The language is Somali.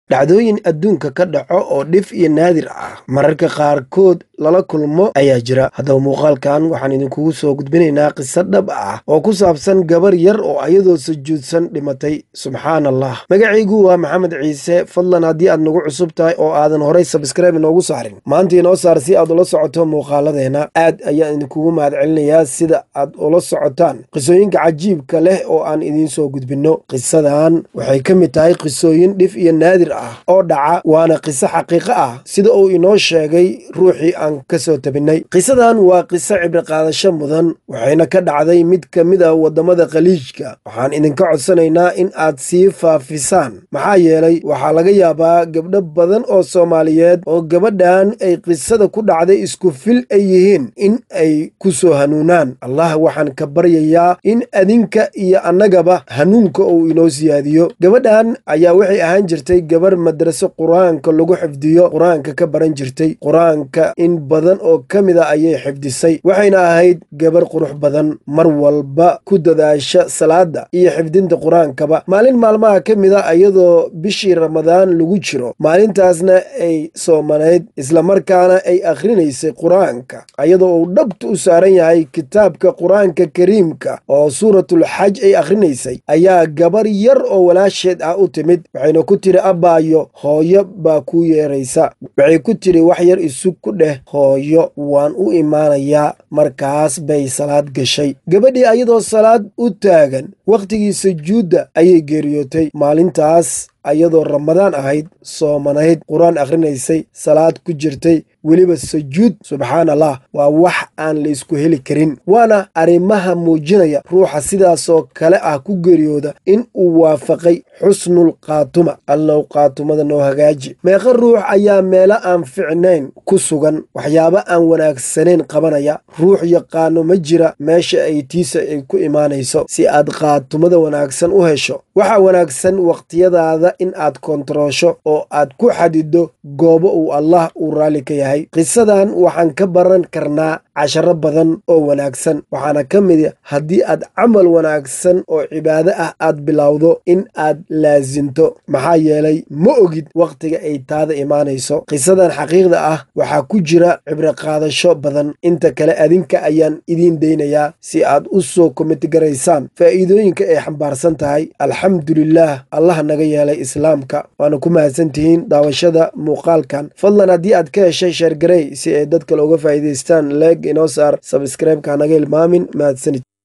dhacdooyin adduunka ka dhaco oo dhif iyo naadir ah mararka qaarkood lala kulmo ayaa jira haddaba muuqaalkan waxaan idinkugu soo gudbinaynaa qiso dhab ah oo ku saabsan gabar yar oo ayadoo sujuudsan dhimatay subxaan allah magacaygu waa maxamed ciise fadlan haddii aad nagu cusub tahay oo aadan horay sabskraibe inoogu saarin maanta inoo saar si aad ula socoto muuqaaladeena aad ayaan idinkugu mahadcelinayaa sida aad ula socotaan qisooyinka cajiibka leh oo aan idiin soo gudbinno qisadan waxay ka mid tahay qisooyin dhif iyo naadir ah oo dhaca waana qiso xaqiiqo ah sida uu inoo sheegay ruuxii aan ka soo tabinay qisadan waa qiso cibriqaadasho mudan waxayna ka dhacday mid ka mid a waddamada khaliijka waxaan idinka codsanaynaa in aad sii faafisaan maxaa yeelay waxaa laga yaabaa gabdho badan oo soomaaliyeed oo gabadhan ay qisada ku dhacday isku fil ay yihiin in ay ku soo hanuunaan allah waxaan ka baryayaa in adinka iyo annagaba hanuunka uu inoo siyaadiyo gabadhan ayaa waxay ahaan jirtay gabar madraso qur-aanka lagu xifdiyo qur-aanka ka baran jirtay qur-aanka in badan oo ka mid a ayay xifdisay waxayna ahayd gabar qurux badan mar walba ku dadaasha salaada iyo xifdinta qur-aankaba maalin maalmaha ka mid a iyadoo bishii ramadaan lagu jiro maalintaasna ay soomanayd islamarkaana ay akhrinaysay qur-aanka ayadoo uu dhabta u saaran yahay kitaabka qur-aanka kariimka oo suuratul xaj ay akhrinaysay ayaa gabar yar oo walaasheed ah u timid waxayna ku tiri abbaayo hooyo baa kuu yeeraysa waxay ku tiri wax yar isug ku dheh hooyo waan u imaanayaa markaas bay salaad gashay gabadhii ayadoo salaad u taagan wakhtigii sujuudda ayay geeriyootay maalintaas ayadoo ramadaan ahayd soomanayd qur-aan akhrinaysay salaad ku jirtay weliba sujuud subxaan allah waa wax aan la isku heli karin waana arrimaha muujinaya ruuxa sidaasoo kale ah ku geeriyooda in uu waafaqay xusnul qaatuma allow qaatumada noo hagaaji meeqa ruux ayaa meelo aan ficnayn ku sugan waxyaabo aan wanaagsanayn qabanaya ruux yaqaano ma jira meesha ay tiisa ay ku imaanayso si aad qaatumada wanaagsan u hesho waxaa wanaagsan wakhtiyadaada in aad kontaroosho oo aad ku xadido goobo uu allah uu raalli ka yahay qisadan waxaan ka baran karnaa casharo badan oo wanaagsan waxaana ka mid haddii aad camal wanaagsan oo cibaado ah aad bilowdo in aad laasinto maxaa yeelay ma ogid wakhtiga ay taada imaanayso qisadan xaqiiqda ah waxaa ku jira cibriqaadasho badan inta kale adinka ayaan idiin daynayaa si aad u soo komitigaraysaan faa'iidooyinka ay xambaarsan tahay alxamdulilaah allah naga yeelay islaamka waana ku mahadsantihiin daawashada muuqaalkan fadlan haddii aad ka heshay sheergarey si ay dad kale uga faa'iidaystaan leeg inoo saar sabskraibeka hanaga ilmaamin mahadsanid